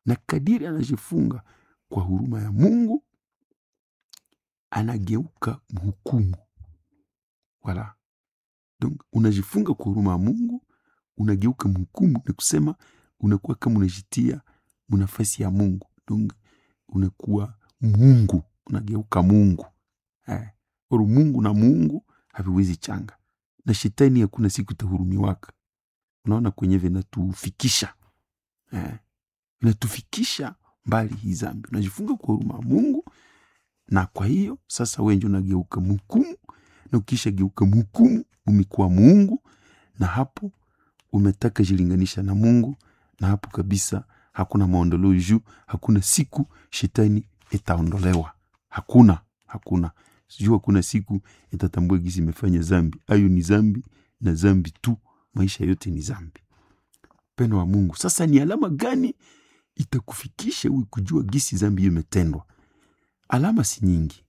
na kadiri anajifunga kwa huruma ya Mungu anageuka mhukumu. Wala donc unajifunga kwa huruma ya Mungu, unageuka mhukumu, ni kusema unakuwa kama unajitia munafasi ya Mungu, donc unakuwa Mungu, unageuka Mungu eh. Oro Mungu na Mungu haviwezi changa, na shetani hakuna siku tahurumiwaka. Unaona kwenye vinatufikisha eh, vinatufikisha mbali hii zambi. Unajifunga kwa huruma ya Mungu, na kwa hiyo sasa wewe ndio unageuka mhukumu, na ukisha geuka mhukumu umekuwa Mungu, na hapo umetaka jilinganisha na Mungu, na hapo kabisa hakuna maondoleo juu, hakuna siku shetani itaondolewa, hakuna hakuna sijui hakuna siku itatambua gisi imefanya zambi. Ayo ni zambi na zambi tu, maisha yote ni zambi. Pendo wa Mungu, sasa ni alama gani itakufikisha uwe kujua gisi zambi hiyo imetendwa? Alama si nyingi,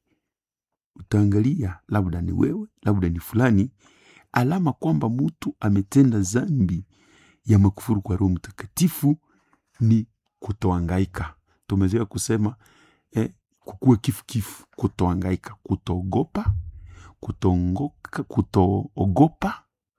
utaangalia labda ni wewe, labda ni fulani. Alama kwamba mtu ametenda zambi ya makufuru kwa Roho Mtakatifu ni kutoangaika. Tumezoea kusema eh, kukuwa kifukifu, kutoangaika, kutoogopa, kutoongoka, kutoogopa,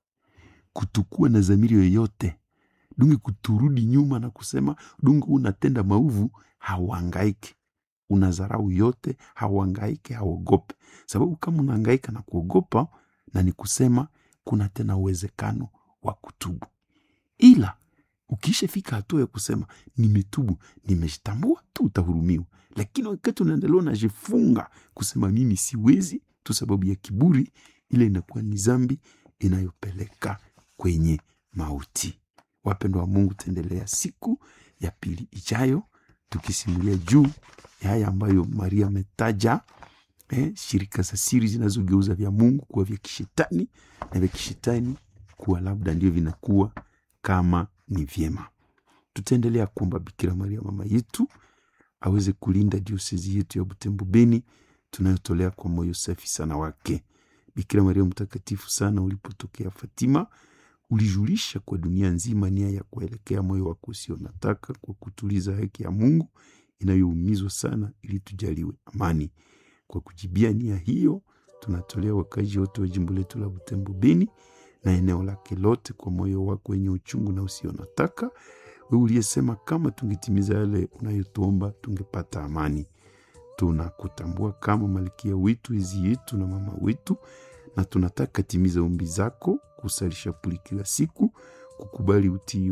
kutokuwa na dhamiri yoyote dungi, kuturudi nyuma na kusema dungi, unatenda maovu, hauangaike, unazarau yote, hauangaike, hauogope. Sababu kama unaangaika na kuogopa, na ni kusema kuna tena uwezekano wa kutubu, ila ukishafika hatua ya kusema nimetubu, nimejitambua tu, utahurumiwa. Lakini wakati unaendelea unajifunga kusema mimi siwezi tu sababu ya kiburi, ile inakuwa ni zambi inayopeleka kwenye mauti. Wapendwa wa Mungu, taendelea siku ya pili ijayo tukisimulia juu ya haya ambayo Maria ametaja, eh, shirika za siri zinazogeuza vya Mungu kuwa vya kishetani na vya kishetani kuwa labda ndio vinakuwa kama ni vyema. Tutaendelea kuomba Bikira Maria mama yetu aweze kulinda diosezi yetu ya Butembo Beni tunayotolea kwa moyo safi sana wake. Bikira Maria mtakatifu sana, ulipotokea Fatima ulijulisha kwa dunia nzima nia ya kuelekea moyo wako usio nataka kwa kutuliza haki ya Mungu inayoumizwa sana, ili tujaliwe amani. Kwa kujibia nia hiyo, tunatolea wakazi wote wa jimbo letu la Butembo Beni na eneo lake lote kwa moyo wako wenye uchungu na usio nataka, wewe uliyesema kama tungetimiza yale unayotuomba tungepata amani. Tunakutambua kama malkia wetu, ezi yetu na mama wetu, na tunataka timiza ombi zako, kusalisha puli kila siku, kukubali utii,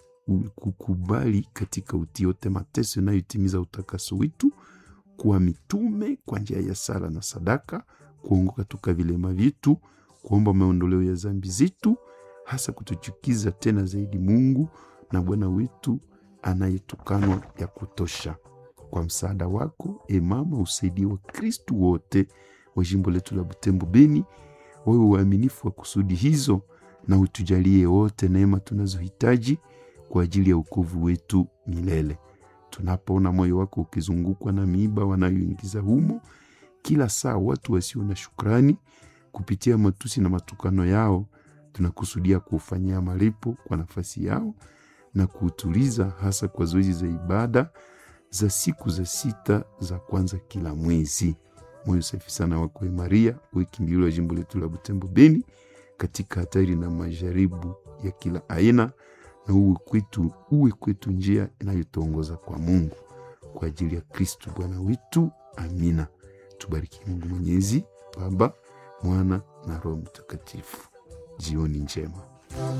kukubali katika utii yote mateso inayotimiza utakaso wetu, kuwa mitume kwa njia ya sala na sadaka, kuongoka toka vilema vyetu, kuomba maondoleo ya zambi zetu, hasa kutuchukiza tena zaidi Mungu na Bwana wetu anayetukanwa ya kutosha. Kwa msaada wako e mama, usaidie wa Kristu wote wa jimbo letu la Butembo Beni wawe waaminifu wa kusudi hizo, na utujalie wote neema tunazohitaji kwa ajili ya ukovu wetu milele. Tunapoona moyo wako ukizungukwa na miiba wanayoingiza humo kila saa watu wasio na shukrani kupitia matusi na matukano yao, tunakusudia kuufanyia malipo kwa nafasi yao na kuutuliza, hasa kwa zoezi za ibada za siku za sita za kwanza kila mwezi. Moyo safi sana wako Maria, uwe kimbilio la jimbo letu la Butembo Beni katika hatari na majaribu ya kila aina, na uwe kwetu, uwe kwetu njia inayotuongoza kwa Mungu, kwa ajili ya Kristu Bwana wetu. Amina. Tubariki Mungu Mwenyezi, Baba, Mwana na Roho Mtakatifu. Jioni njema.